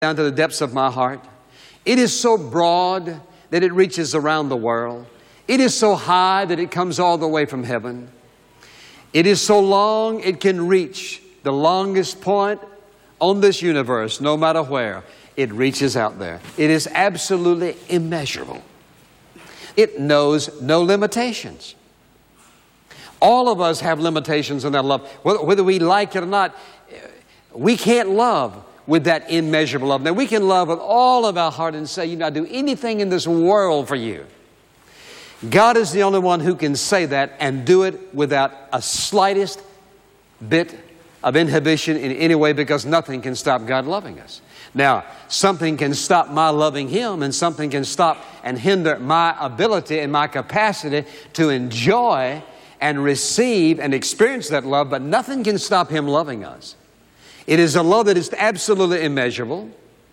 down to the depths of my heart. It is so broad that it reaches around the world. It is so high that it comes all the way from heaven. It is so long it can reach the longest point on this universe, no matter where. It reaches out there. It is absolutely immeasurable. It knows no limitations. All of us have limitations in that love. Whether, whether we like it or not, we can't love with that immeasurable love. Now, we can love with all of our heart and say, you know, I'd do anything in this world for you. God is the only one who can say that and do it without a slightest bit of inhibition in any way because nothing can stop God loving us. Now, something can stop my loving Him, and something can stop and hinder my ability and my capacity to enjoy and receive and experience that love, but nothing can stop Him loving us. It is a love that is absolutely immeasurable,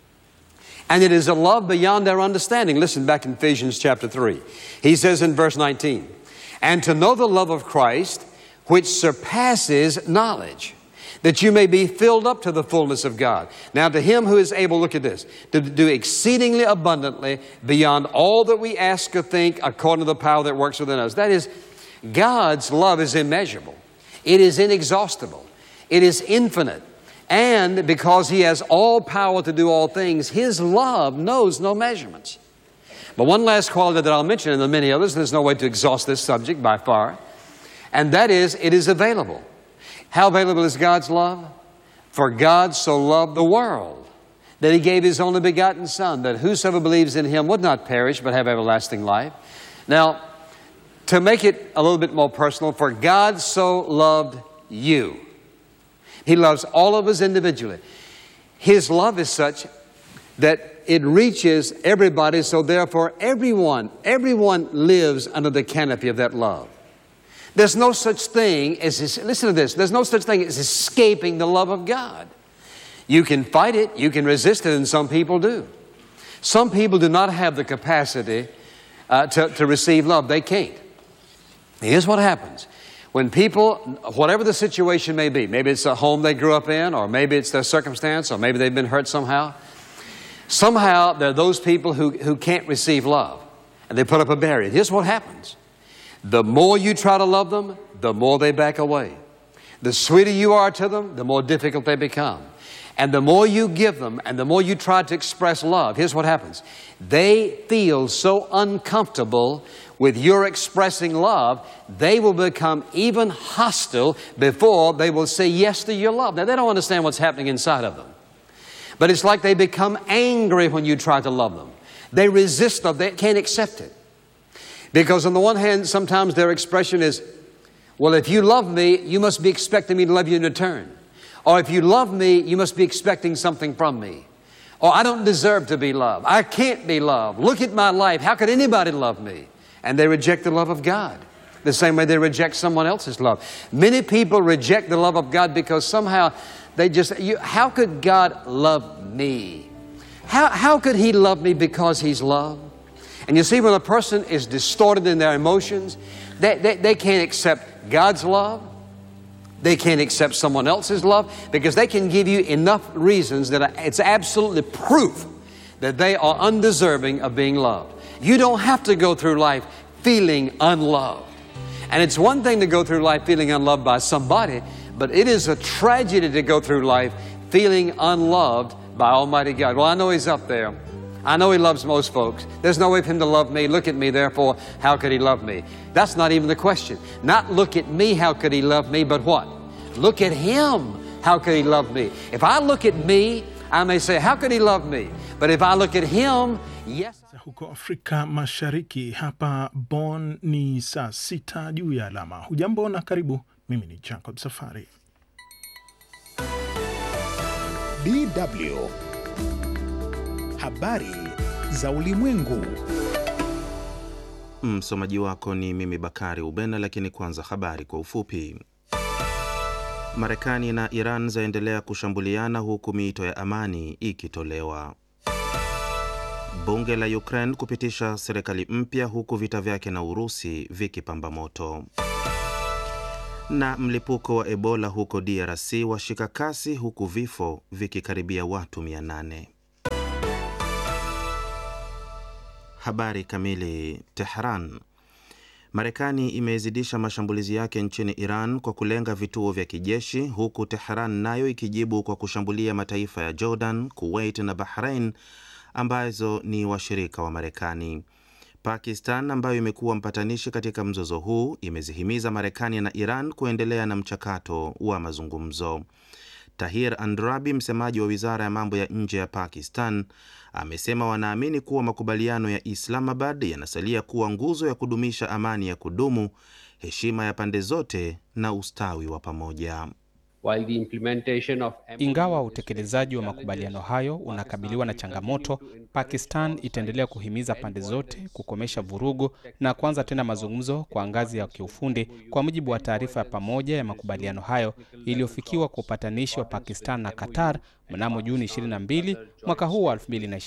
and it is a love beyond our understanding. Listen back in Ephesians chapter 3. He says in verse 19, And to know the love of Christ, which surpasses knowledge that you may be filled up to the fullness of God. Now, to him who is able, look at this, to do exceedingly abundantly beyond all that we ask or think, according to the power that works within us. That is, God's love is immeasurable, it is inexhaustible, it is infinite. And because He has all power to do all things, His love knows no measurements. But one last quality that I'll mention, and there are many others, there's no way to exhaust this subject by far, and that is it is available. How available is God's love? For God so loved the world that He gave His only begotten Son, that whosoever believes in Him would not perish but have everlasting life. Now, to make it a little bit more personal, for God so loved you. He loves all of us individually. His love is such that it reaches everybody, so therefore everyone, everyone lives under the canopy of that love. There's no such thing as, listen to this, there's no such thing as escaping the love of God. You can fight it, you can resist it, and some people do. Some people do not have the capacity uh, to, to receive love, they can't. Here's what happens. When people, whatever the situation may be, maybe it's a home they grew up in, or maybe it's their circumstance, or maybe they've been hurt somehow, somehow there are those people who, who can't receive love, and they put up a barrier. Here's what happens the more you try to love them, the more they back away. The sweeter you are to them, the more difficult they become. And the more you give them and the more you try to express love, here's what happens. They feel so uncomfortable with your expressing love, they will become even hostile before they will say yes to your love. Now, they don't understand what's happening inside of them. But it's like they become angry when you try to love them. They resist love, they can't accept it. Because, on the one hand, sometimes their expression is, well, if you love me, you must be expecting me to love you in return. Or if you love me, you must be expecting something from me. Or I don't deserve to be loved. I can't be loved. Look at my life. How could anybody love me? And they reject the love of God. The same way they reject someone else's love. Many people reject the love of God because somehow they just, you, how could God love me? How, how could He love me because He's love? And you see, when a person is distorted in their emotions, they, they, they can't accept God's love. They can't accept someone else's love because they can give you enough reasons that it's absolutely proof that they are undeserving of being loved. You don't have to go through life feeling unloved. And it's one thing to go through life feeling unloved by somebody, but it is a tragedy to go through life feeling unloved by Almighty God. Well, I know He's up there. I know He loves most folks. There's no way for Him to love me. Look at me, therefore, how could He love me? That's not even the question. Not look at me, how could He love me, but what? Look at Him, how could He love me? If I look at me, I may say, how could He love me? But if I look at Him, yes. Huko Afrika Mashariki, hapa Bonn ni saa sita juu ya alama. Hujambo na karibu. Mimi ni Jacob Safari. DW Habari za Ulimwengu. Msomaji wako ni mimi Bakari Ubena, lakini kwanza habari kwa ufupi. Marekani na Iran zaendelea kushambuliana huku miito ya amani ikitolewa. Bunge la Ukraine kupitisha serikali mpya huku vita vyake na Urusi vikipamba moto. Na mlipuko wa Ebola huko DRC washika kasi huku vifo vikikaribia watu 800. Habari kamili. Tehran. Marekani imezidisha mashambulizi yake nchini Iran kwa kulenga vituo vya kijeshi huku Tehran nayo ikijibu kwa kushambulia mataifa ya Jordan, Kuwait na Bahrain ambazo ni washirika wa Marekani. Pakistan ambayo imekuwa mpatanishi katika mzozo huu imezihimiza Marekani na Iran kuendelea na mchakato wa mazungumzo. Tahir Andrabi, msemaji wa wizara ya mambo ya nje ya Pakistan, amesema wanaamini kuwa makubaliano ya Islamabad yanasalia kuwa nguzo ya kudumisha amani ya kudumu, heshima ya pande zote na ustawi wa pamoja. Ingawa utekelezaji wa makubaliano hayo unakabiliwa na changamoto, Pakistan itaendelea kuhimiza pande zote kukomesha vurugu na kuanza tena mazungumzo kwa ngazi ya kiufundi, kwa mujibu wa taarifa ya pamoja ya makubaliano hayo iliyofikiwa kwa upatanishi wa Pakistan na Qatar mnamo Juni 22 mwaka huu wa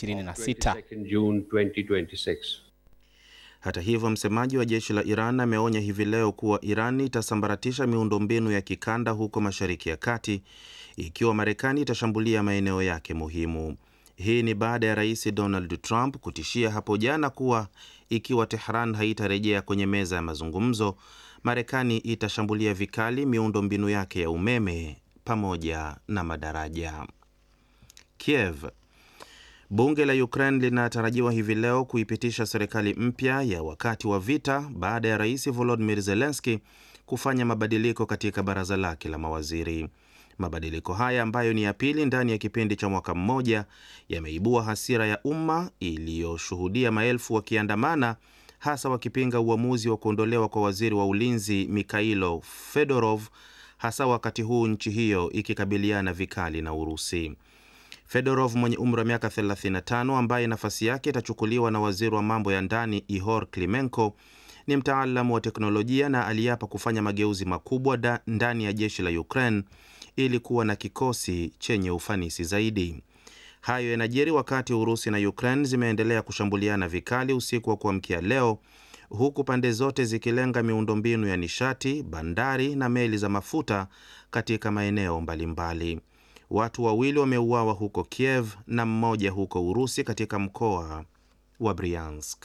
2026. Hata hivyo, msemaji wa jeshi la Iran ameonya hivi leo kuwa Iran itasambaratisha miundombinu ya kikanda huko Mashariki ya Kati ikiwa Marekani itashambulia maeneo yake muhimu. Hii ni baada ya Rais Donald Trump kutishia hapo jana kuwa ikiwa Tehran haitarejea kwenye meza ya mazungumzo, Marekani itashambulia vikali miundombinu yake ya umeme pamoja na madaraja. Kiev. Bunge la Ukraine linatarajiwa hivi leo kuipitisha serikali mpya ya wakati wa vita baada ya Rais Volodymyr Zelensky kufanya mabadiliko katika baraza lake la mawaziri. Mabadiliko haya ambayo ni ya pili ndani ya kipindi cha mwaka mmoja yameibua hasira ya umma iliyoshuhudia maelfu wakiandamana, hasa wakipinga uamuzi wa kuondolewa kwa waziri wa ulinzi Mikhailo Fedorov, hasa wakati huu nchi hiyo ikikabiliana vikali na Urusi. Fedorov mwenye umri wa miaka 35 ambaye nafasi yake itachukuliwa na waziri wa mambo ya ndani Ihor Klimenko ni mtaalamu wa teknolojia na aliapa kufanya mageuzi makubwa ndani ya jeshi la Ukraine ili kuwa na kikosi chenye ufanisi zaidi. Hayo yanajiri wakati Urusi na Ukraine zimeendelea kushambuliana vikali usiku wa kuamkia leo, huku pande zote zikilenga miundombinu ya nishati, bandari na meli za mafuta katika maeneo mbalimbali. Watu wawili wameuawa huko Kiev na mmoja huko Urusi katika mkoa wa Bryansk.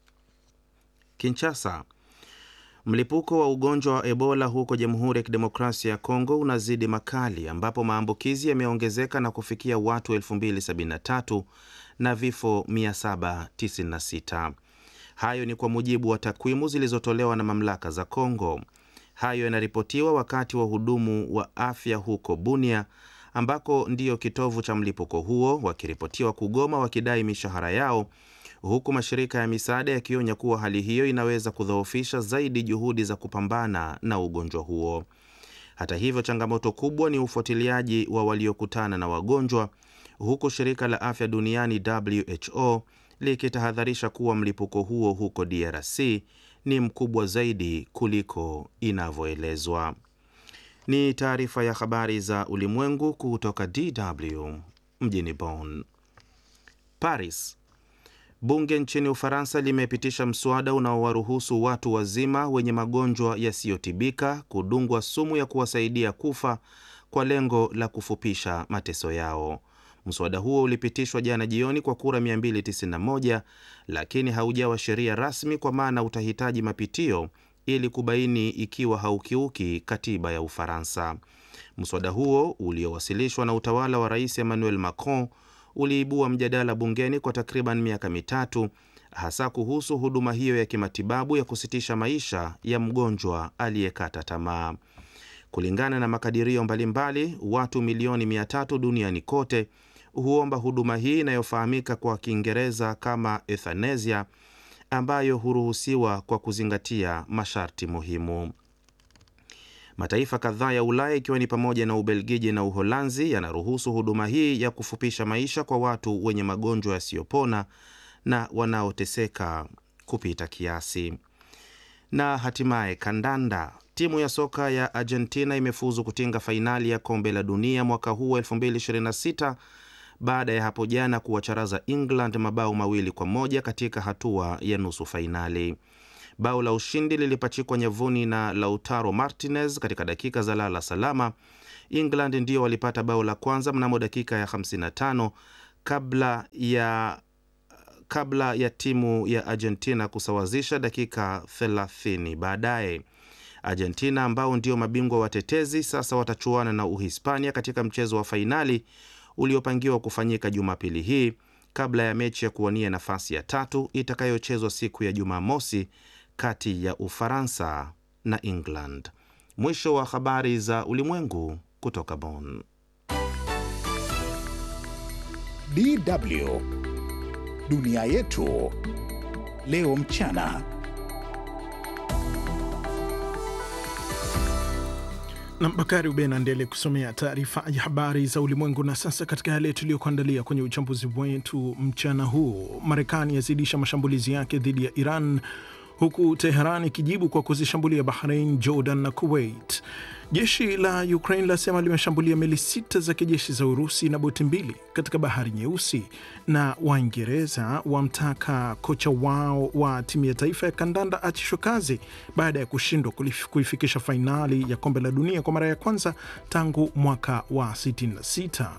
Kinshasa. Mlipuko wa ugonjwa wa Ebola huko Jamhuri ya Kidemokrasia ya Kongo unazidi makali ambapo maambukizi yameongezeka na kufikia watu 2073 na vifo 796. Hayo ni kwa mujibu wa takwimu zilizotolewa na mamlaka za Kongo. Hayo yanaripotiwa wakati wahudumu wa afya huko Bunia ambako ndiyo kitovu cha mlipuko huo wakiripotiwa kugoma wakidai mishahara yao, huku mashirika ya misaada yakionya kuwa hali hiyo inaweza kudhoofisha zaidi juhudi za kupambana na ugonjwa huo. Hata hivyo, changamoto kubwa ni ufuatiliaji wa waliokutana na wagonjwa, huku shirika la afya duniani WHO likitahadharisha kuwa mlipuko huo huko DRC ni mkubwa zaidi kuliko inavyoelezwa. Ni taarifa ya habari za ulimwengu kutoka DW mjini Bonn. Paris. Bunge nchini Ufaransa limepitisha mswada unaowaruhusu watu wazima wenye magonjwa yasiyotibika kudungwa sumu ya kuwasaidia kufa kwa lengo la kufupisha mateso yao. Mswada huo ulipitishwa jana jioni kwa kura 291 lakini haujawa sheria rasmi kwa maana utahitaji mapitio ili kubaini ikiwa haukiuki katiba ya Ufaransa. Mswada huo uliowasilishwa na utawala wa Rais Emmanuel Macron uliibua mjadala bungeni kwa takriban miaka mitatu, hasa kuhusu huduma hiyo ya kimatibabu ya kusitisha maisha ya mgonjwa aliyekata tamaa. Kulingana na makadirio mbalimbali, watu milioni mia tatu duniani kote huomba huduma hii inayofahamika kwa Kiingereza kama euthanasia ambayo huruhusiwa kwa kuzingatia masharti muhimu. Mataifa kadhaa ya Ulaya ikiwa ni pamoja na Ubelgiji na Uholanzi yanaruhusu huduma hii ya kufupisha maisha kwa watu wenye magonjwa yasiyopona na wanaoteseka kupita kiasi. Na hatimaye kandanda. Timu ya soka ya Argentina imefuzu kutinga fainali ya kombe la dunia mwaka huu 2026 baada ya hapo jana kuwacharaza England mabao mawili kwa moja katika hatua ya nusu fainali. Bao la ushindi lilipachikwa nyavuni na Lautaro Martinez katika dakika za lala salama. England ndio walipata bao la kwanza mnamo dakika ya 55 kabla ya kabla ya timu ya Argentina kusawazisha dakika 30 baadaye. Argentina ambao ndio mabingwa watetezi sasa watachuana na Uhispania katika mchezo wa fainali uliopangiwa kufanyika Jumapili hii kabla ya mechi ya kuwania nafasi ya tatu itakayochezwa siku ya Jumamosi kati ya Ufaransa na England. Mwisho wa habari za ulimwengu kutoka Bonn. DW dunia yetu leo mchana. na Bakari Ubena ndiye kusomea taarifa ya habari za ulimwengu. Na sasa katika yale tuliyokuandalia kwenye uchambuzi wetu mchana huu, Marekani yazidisha mashambulizi yake dhidi ya Iran huku Teheran ikijibu kwa kuzishambulia Bahrain, Jordan na Kuwait. Jeshi la Ukraine lasema limeshambulia meli sita za kijeshi za Urusi na boti mbili katika bahari Nyeusi. Na Waingereza wamtaka kocha wao wa timu ya taifa ya kandanda achishwe kazi baada ya kushindwa kuifikisha fainali ya kombe la dunia kwa mara ya kwanza tangu mwaka wa 66.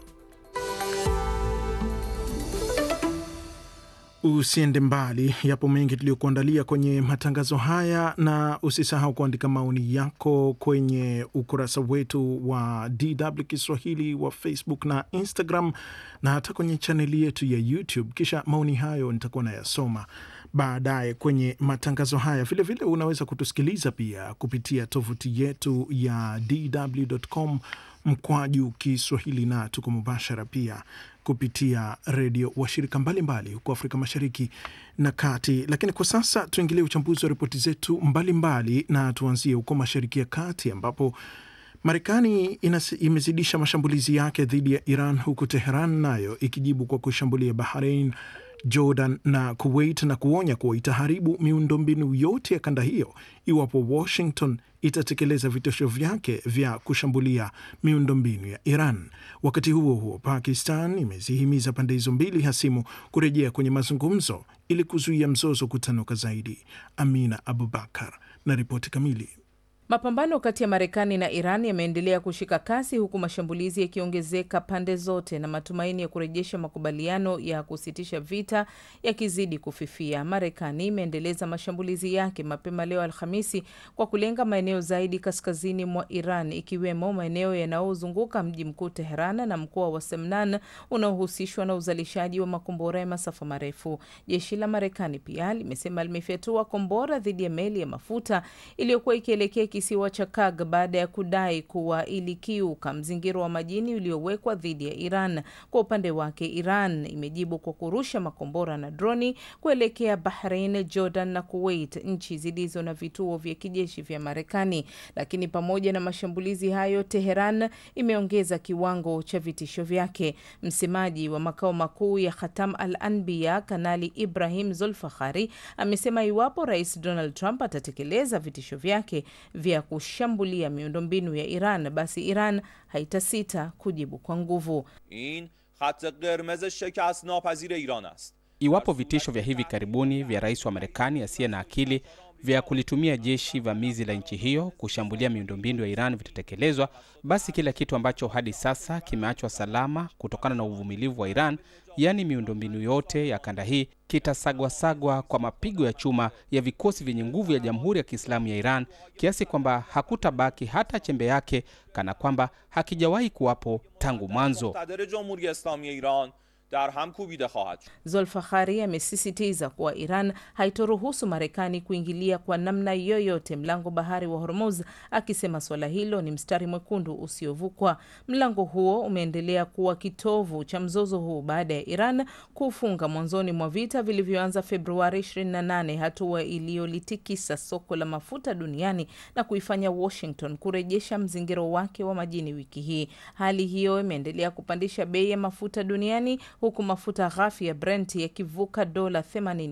Usiende mbali, yapo mengi tuliyokuandalia kwenye matangazo haya, na usisahau kuandika maoni yako kwenye ukurasa wetu wa DW Kiswahili wa Facebook na Instagram, na hata kwenye chaneli yetu ya YouTube. Kisha maoni hayo nitakuwa nayasoma baadaye kwenye matangazo haya. Vilevile vile unaweza kutusikiliza pia kupitia tovuti yetu ya dw.com mkwaju Kiswahili, na tuko mubashara pia kupitia redio washirika mbalimbali huko Afrika Mashariki na Kati. Lakini kwa sasa tuingilie uchambuzi wa ripoti zetu mbalimbali, na tuanzie huko Mashariki ya Kati ambapo Marekani imezidisha mashambulizi yake dhidi ya Iran huku Teheran nayo ikijibu kwa kushambulia Bahrain, Jordan na Kuwait na kuonya kuwa itaharibu miundombinu yote ya kanda hiyo iwapo Washington itatekeleza vitisho vyake vya kushambulia miundombinu ya Iran. Wakati huo huo, Pakistan imezihimiza pande hizo mbili hasimu kurejea kwenye mazungumzo ili kuzuia mzozo kutanuka zaidi. Amina Abubakar na ripoti kamili. Mapambano kati ya Marekani na Iran yameendelea kushika kasi huku mashambulizi yakiongezeka pande zote na matumaini ya kurejesha makubaliano ya kusitisha vita yakizidi kufifia. Marekani imeendeleza mashambulizi yake mapema leo Alhamisi kwa kulenga maeneo zaidi kaskazini mwa Iran, ikiwemo maeneo yanayozunguka mji mkuu Teheran na mkoa wa Semnan unaohusishwa na uzalishaji wa makombora ya masafa marefu. Jeshi la Marekani pia limesema limefyatua kombora dhidi ya meli ya mafuta iliyokuwa ikielekea kisiwa cha Kag baada ya kudai kuwa ilikiuka mzingiro wa majini uliowekwa dhidi ya Iran. Kwa upande wake, Iran imejibu kwa kurusha makombora na droni kuelekea Bahrain, Jordan na Kuwait, nchi zilizo na vituo vya kijeshi vya Marekani. Lakini pamoja na mashambulizi hayo, Teheran imeongeza kiwango cha vitisho vyake. Msemaji wa makao makuu ya Khatam al Anbiya, Kanali Ibrahim Zulfakhari, amesema iwapo Rais Donald Trump atatekeleza vitisho vyake vya kushambulia miundombinu ya Iran basi Iran haitasita kujibu kwa nguvu. in khat qirmez shekast napazir iran ast Iwapo vitisho vya hivi karibuni vya rais wa Marekani asiye na akili vya kulitumia jeshi vamizi la nchi hiyo kushambulia miundombinu ya Iran vitatekelezwa, basi kila kitu ambacho hadi sasa kimeachwa salama kutokana na uvumilivu wa Iran, yaani miundombinu yote ya kanda hii, kitasagwasagwa kwa mapigo ya chuma ya vikosi vyenye nguvu ya Jamhuri ya Kiislamu ya Iran, kiasi kwamba hakutabaki hata chembe yake, kana kwamba hakijawahi kuwapo tangu mwanzo. muqtadir jamhuri islami iran dar ham kubide khahad shud Zolfakhari amesisitiza kuwa Iran haitoruhusu Marekani kuingilia kwa namna yoyote mlango bahari wa Hormuz, akisema suala hilo ni mstari mwekundu usiovukwa. Mlango huo umeendelea kuwa kitovu cha mzozo huu baada ya Iran kufunga mwanzoni mwa vita vilivyoanza Februari 28, hatua iliyolitikisa soko la mafuta duniani na kuifanya Washington kurejesha mzingiro wake wa majini wiki hii. Hali hiyo imeendelea kupandisha bei ya mafuta duniani huku mafuta ghafi ya Brent yakivuka dola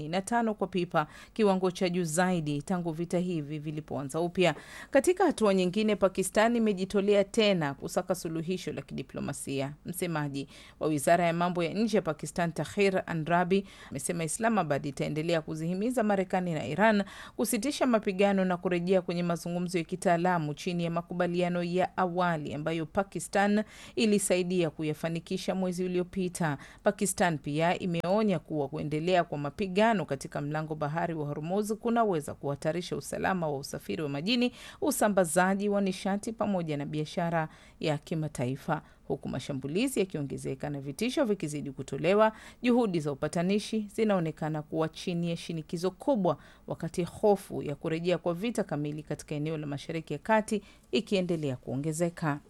85 kwa pipa, kiwango cha juu zaidi tangu vita hivi vilipoanza upya. Katika hatua nyingine, Pakistan imejitolea tena kusaka suluhisho la kidiplomasia. Msemaji wa wizara ya mambo ya nje ya Pakistan, Tahir Andrabi, amesema Islamabad itaendelea kuzihimiza Marekani na Iran kusitisha mapigano na kurejea kwenye mazungumzo ya kitaalamu chini ya makubaliano ya awali ambayo Pakistan ilisaidia kuyafanikisha mwezi uliopita. Pakistan pia imeonya kuwa kuendelea kwa mapigano katika mlango bahari wa Hormuz kunaweza kuhatarisha usalama wa usafiri wa majini, usambazaji wa nishati pamoja na biashara ya kimataifa. Huku mashambulizi yakiongezeka na vitisho vikizidi kutolewa, juhudi za upatanishi zinaonekana kuwa chini ya shinikizo kubwa, wakati hofu ya kurejea kwa vita kamili katika eneo la Mashariki ya Kati ikiendelea kuongezeka.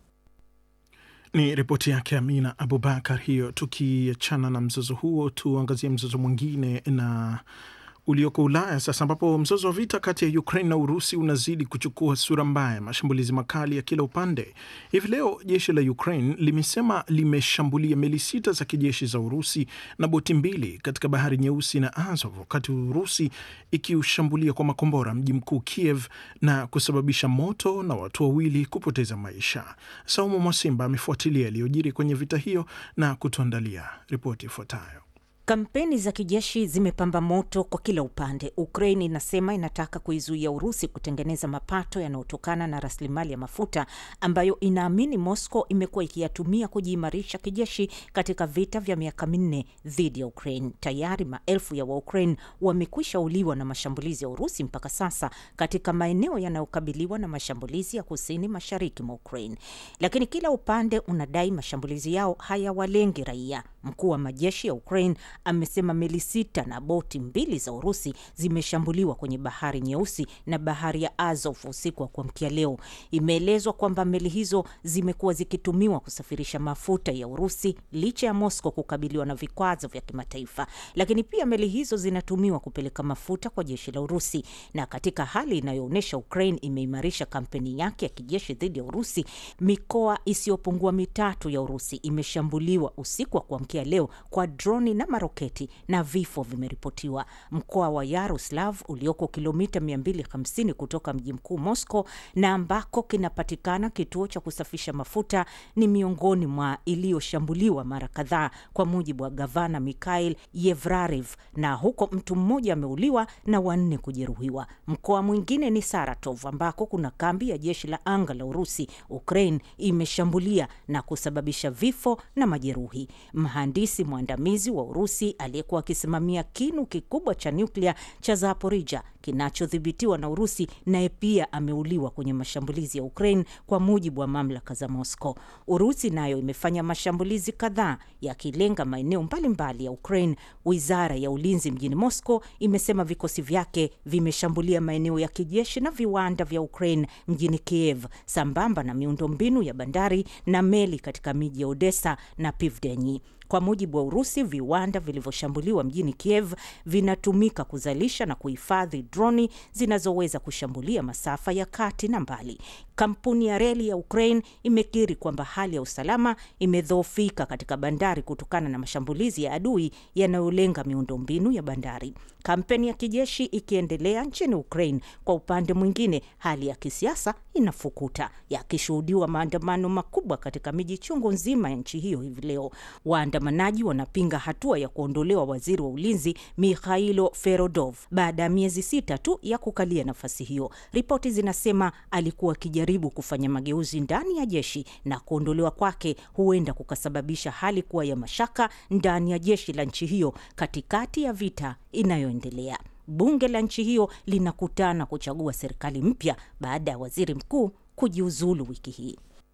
Ni ripoti yake Amina Abubakar hiyo. Tukiachana na mzozo huo, tuangazie mzozo mwingine na ulioko Ulaya sasa, ambapo mzozo wa vita kati ya Ukraine na Urusi unazidi kuchukua sura mbaya, mashambulizi makali ya kila upande. Hivi leo jeshi la Ukraine limesema limeshambulia meli sita za kijeshi za Urusi na boti mbili katika bahari Nyeusi na Azov, wakati Urusi ikiushambulia kwa makombora mji mkuu Kiev na kusababisha moto na watu wawili kupoteza maisha. Saumu Mwasimba amefuatilia yaliyojiri kwenye vita hiyo na kutuandalia ripoti ifuatayo. Kampeni za kijeshi zimepamba moto kwa kila upande. Ukraine inasema inataka kuizuia Urusi kutengeneza mapato yanayotokana na rasilimali ya mafuta ambayo inaamini Moscow imekuwa ikiyatumia kujiimarisha kijeshi katika vita vya miaka minne dhidi ya Ukraine. Tayari maelfu ya Waukraine wamekwisha uliwa na mashambulizi ya Urusi mpaka sasa katika maeneo yanayokabiliwa na mashambulizi ya kusini mashariki mwa Ukraine, lakini kila upande unadai mashambulizi yao hayawalengi raia. Mkuu wa majeshi ya Ukraine amesema meli sita na boti mbili za Urusi zimeshambuliwa kwenye bahari Nyeusi na bahari ya Azov usiku wa kuamkia leo. Imeelezwa kwamba meli hizo zimekuwa zikitumiwa kusafirisha mafuta ya Urusi licha ya Moscow kukabiliwa na vikwazo vya kimataifa, lakini pia meli hizo zinatumiwa kupeleka mafuta kwa jeshi la Urusi. Na katika hali inayoonyesha Ukraine imeimarisha kampeni yake ya kijeshi dhidi ya Urusi, mikoa isiyopungua mitatu ya Urusi imeshambuliwa usiku wa kuamkia leo kwa droni na maroketi na vifo vimeripotiwa. Mkoa wa Yaroslav ulioko kilomita 250 kutoka mji mkuu Moscow na ambako kinapatikana kituo cha kusafisha mafuta ni miongoni mwa iliyoshambuliwa mara kadhaa, kwa mujibu wa gavana Mikhail Yevrarev, na huko mtu mmoja ameuliwa na wanne kujeruhiwa. Mkoa mwingine ni Saratov ambako kuna kambi ya jeshi la anga la Urusi. Ukraine imeshambulia na kusababisha vifo na majeruhi. Mhandisi mwandamizi wa Urusi aliyekuwa akisimamia kinu kikubwa cha nyuklia cha Zaporija kinachodhibitiwa na Urusi naye pia ameuliwa kwenye mashambulizi ya Ukraine, kwa mujibu wa mamlaka za Moscow. Urusi nayo imefanya mashambulizi kadhaa yakilenga maeneo mbalimbali ya Ukraine. Wizara ya ulinzi mjini Moscow imesema vikosi vyake vimeshambulia maeneo ya kijeshi na viwanda vya Ukraine mjini Kiev, sambamba na miundombinu ya bandari na meli katika miji ya Odessa na Pivdeni. Kwa mujibu wa Urusi, viwanda vilivyoshambuliwa mjini Kiev vinatumika kuzalisha na kuhifadhi droni zinazoweza kushambulia masafa ya kati na mbali. Kampuni ya reli ya Ukraine imekiri kwamba hali ya usalama imedhoofika katika bandari kutokana na mashambulizi ya adui yanayolenga miundombinu ya bandari. Kampeni ya kijeshi ikiendelea nchini Ukraine, kwa upande mwingine, hali ya kisiasa inafukuta, yakishuhudiwa maandamano makubwa katika miji chungu nzima ya nchi hiyo hivi leo. Waandamanaji wanapinga hatua ya kuondolewa waziri wa ulinzi Mikhailo Ferodov baada ya miezi sita tu ya kukalia nafasi hiyo. Ripoti zinasema alikuwa akijaribu kufanya mageuzi ndani ya jeshi na kuondolewa kwake huenda kukasababisha hali kuwa ya mashaka ndani ya jeshi la nchi hiyo katikati ya vita inayoendelea. Bunge la nchi hiyo linakutana kuchagua serikali mpya baada ya waziri mkuu kujiuzulu wiki hii.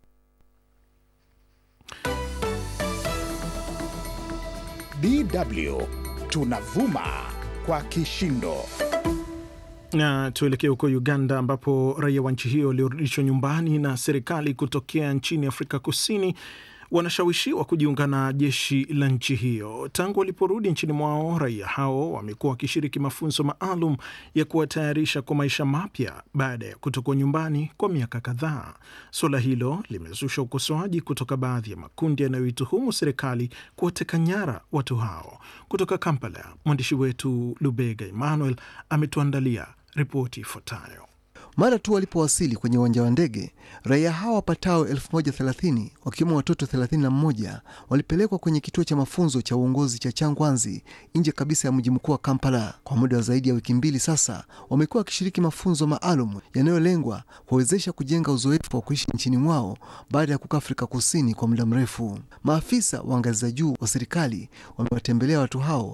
DW tunavuma kwa kishindo. Na tuelekee huko Uganda ambapo raia wa nchi hiyo waliorudishwa nyumbani na serikali kutokea nchini Afrika Kusini wanashawishiwa kujiunga na jeshi la nchi hiyo. Tangu waliporudi nchini mwao, raia hao wamekuwa wakishiriki mafunzo maalum ya kuwatayarisha kwa maisha mapya baada ya kutokuwa nyumbani kwa miaka kadhaa. Suala hilo limezusha ukosoaji kutoka baadhi ya makundi yanayoituhumu serikali kuwateka nyara watu hao. Kutoka Kampala, mwandishi wetu Lubega Emmanuel ametuandalia ripoti ifuatayo. Mara tu walipowasili kwenye uwanja wa ndege, raia hao wapatao 1030 wakiwemo watoto 31 walipelekwa kwenye kituo cha mafunzo cha uongozi cha Changwanzi nje kabisa ya mji mkuu wa Kampala. Kwa muda wa zaidi ya wiki mbili sasa, wamekuwa wakishiriki mafunzo maalum yanayolengwa kuwawezesha kujenga uzoefu wa kuishi nchini mwao baada ya kukaa Afrika Kusini kwa muda mrefu. Maafisa wa ngazi za juu wa serikali wamewatembelea watu hao